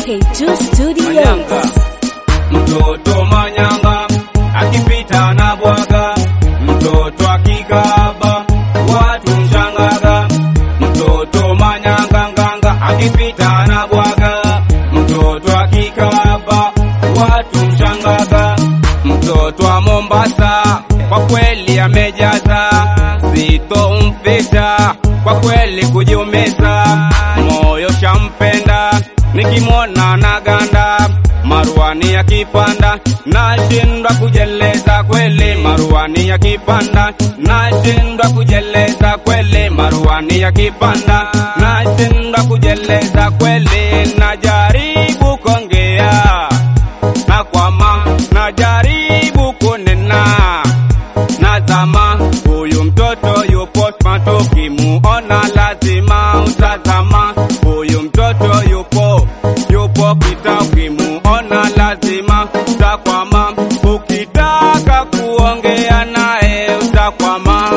MK2 Studios. Manyanga, mtoto manyanga akipita na bwaga, mtoto akikaba watu mshangaga, mtoto manyanga nganga akipita na bwaga, mtoto akikaba watu mshangaga, mtoto wa Mombasa kwa kweli amejaza, sitompita kwa kweli kujiumiza, moyo shampenda nikimwona na ganda maruani yakipanda nashindwa kujeleza kweli maruani yakipanda nashindwa kujeleza kweli maruani yakipanda nashindwa kujeleza kweli najaribu kongea na kwama najaribu kunena nazama huyu mtoto yupo smart ukimuona lazima utazama huyu mtoto yupo yupo kita ukimuona lazima utakwama ukitaka kuongea naye utakwama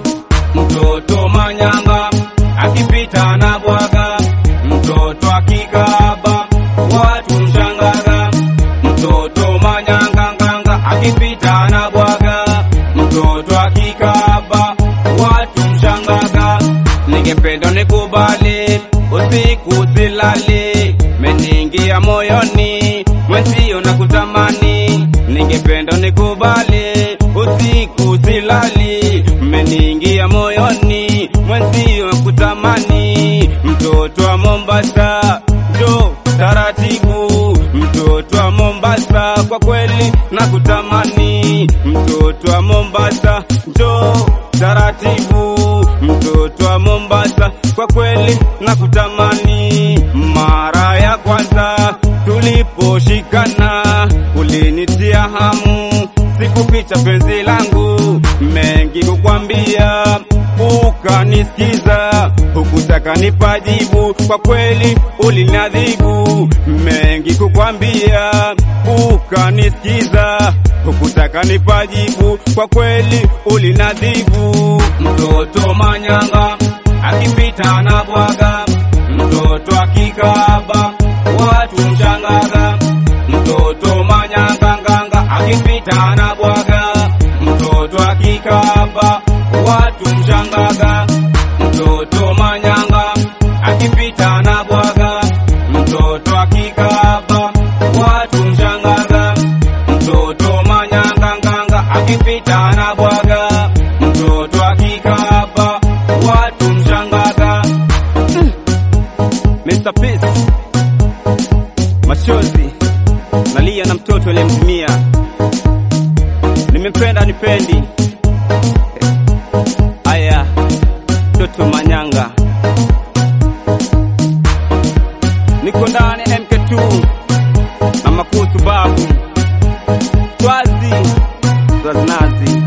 mtoto manyanga akipita na bwaga mtoto akikaba watu mshangaga mtoto manyanga nganga akipita na bwaga mtoto akikaba watu mshangaga ningependa nikubali usiku silali meningia moyoni mwenzio na kutamani ningependa nikubali usiku silali meningia moyoni mwenzio na kutamani mtoto wa Mombasa jo taratibu mtoto wa Mombasa kwa kweli na kutamani mtoto wa Mombasa jo taratibu mtoto wa Mombasa kwa kweli na kutamani mara ya kwanza tuliposhikana ulinitia hamu sikuficha penzi langu mengi kukwambia ukanisikiza hukutaka nipajibu kwa kweli ulinadhibu mengi kukwambia ukanisikiza hukutaka nipajibu kwa kweli ulinadhibu mtoto manyanga akipita na bwaga mtoto akikaba watu mshangaga mtoto manyanga nganga akipita na bwaga mtoto akikaba watu mshangaga mtoto manyanga akipita na bwaga mtoto akikaba watu mshangaga mtoto manyanga nganga akipita na bwaga mtoto akikaba watu mshangaga Mm. Mr. Peace machozi nalia na mtoto aliyemtumia nimempenda nipendi aya mtoto manyanga niko ndani MK2 na makusu babu swazi swazi nazi